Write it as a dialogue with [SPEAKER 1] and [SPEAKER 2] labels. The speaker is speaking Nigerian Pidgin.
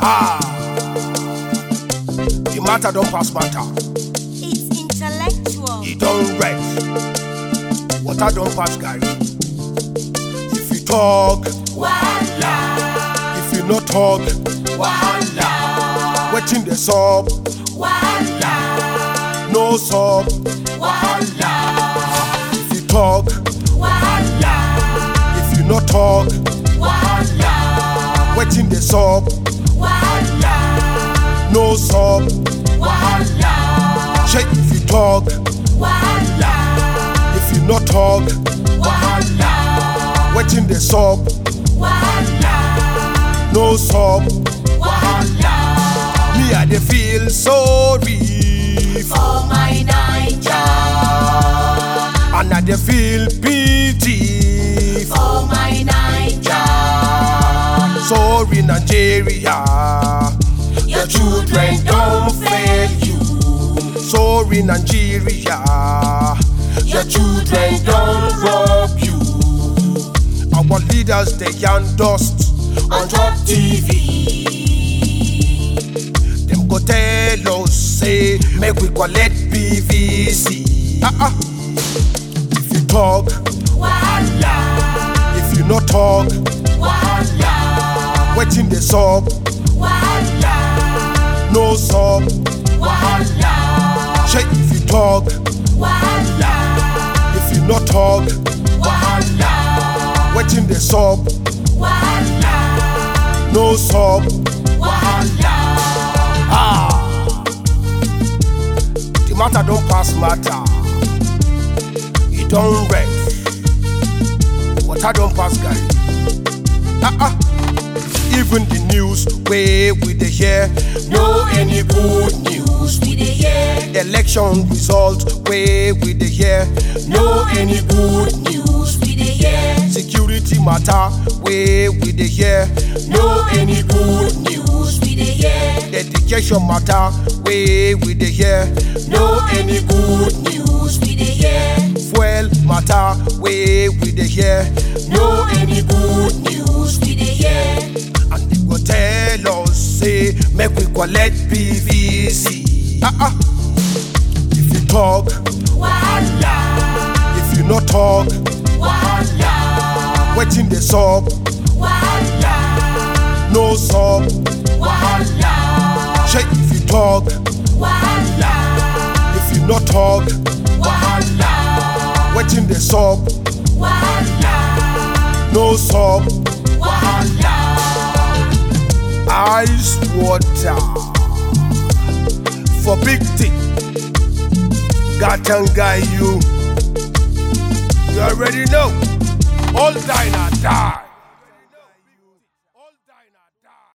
[SPEAKER 1] Ah, the matter don't pass matter.
[SPEAKER 2] It's intellectual.
[SPEAKER 1] It don't red. Water don't pass Gary. If you talk,
[SPEAKER 2] Wahala,
[SPEAKER 1] if you not talk,
[SPEAKER 2] wahala,
[SPEAKER 1] waiting the sub,
[SPEAKER 2] wahala,
[SPEAKER 1] no sub.
[SPEAKER 2] wahala,
[SPEAKER 1] If you talk,
[SPEAKER 2] wahala,
[SPEAKER 1] if you not talk,
[SPEAKER 2] wahala,
[SPEAKER 1] waiting the sub,
[SPEAKER 2] wahala,
[SPEAKER 1] no sub.
[SPEAKER 2] wahala,
[SPEAKER 1] Shake if you talk,
[SPEAKER 2] wahala,
[SPEAKER 1] if you not talk,
[SPEAKER 2] wahala,
[SPEAKER 1] waiting the sub,
[SPEAKER 2] wahala,
[SPEAKER 1] no sub.
[SPEAKER 2] wahala.
[SPEAKER 1] Me I dey feel sorry for,
[SPEAKER 2] For my Naija,
[SPEAKER 1] and I dey feel pity for.
[SPEAKER 2] for my Naija,
[SPEAKER 1] Sorry Nigeria,
[SPEAKER 2] your children don't fail you.
[SPEAKER 1] sorry Nigeria,
[SPEAKER 2] Your children don't rob you
[SPEAKER 1] our leaders they can dust.
[SPEAKER 2] on top TV.
[SPEAKER 1] Them go tell us say make we collect PVC. Ah ah. If you talk,
[SPEAKER 2] Wahala,
[SPEAKER 1] if you not talk,
[SPEAKER 2] wahala,
[SPEAKER 1] waiting the sub,
[SPEAKER 2] wahala,
[SPEAKER 1] no sub.
[SPEAKER 2] wahala,
[SPEAKER 1] Shake if you talk,
[SPEAKER 2] wahala,
[SPEAKER 1] if you not talk,
[SPEAKER 2] wahala,
[SPEAKER 1] waiting the sub,
[SPEAKER 2] wahala,
[SPEAKER 1] no sub.
[SPEAKER 2] wahala.
[SPEAKER 1] Ah, the matter don't pass matter. It don't red. Water don't pass guy. Ah ah. Even the news where we dey hear no any good news.
[SPEAKER 2] We dey hear
[SPEAKER 1] Election result where we dey hear no any good news.
[SPEAKER 2] we dey hear
[SPEAKER 1] Security matter where we dey hear no any good news.
[SPEAKER 2] we dey hear
[SPEAKER 1] Education matter where we dey hear no any good news.
[SPEAKER 2] we dey hear
[SPEAKER 1] Fuel matter where we dey hear no any good news.
[SPEAKER 2] we dey hear
[SPEAKER 1] And they go tell us say make we collect PVC. Ah ah. If you talk,
[SPEAKER 2] wahala
[SPEAKER 1] if you not talk,
[SPEAKER 2] wahala
[SPEAKER 1] waiting the sub,
[SPEAKER 2] wahala
[SPEAKER 1] no sub.
[SPEAKER 2] wahala
[SPEAKER 1] Shake if you talk,
[SPEAKER 2] wahala
[SPEAKER 1] if you not talk,
[SPEAKER 2] wahala
[SPEAKER 1] waiting the sub,
[SPEAKER 2] wahala
[SPEAKER 1] no sub.
[SPEAKER 2] wahala
[SPEAKER 1] Ice water for big thing. Gatanga you. You already know. All die now die.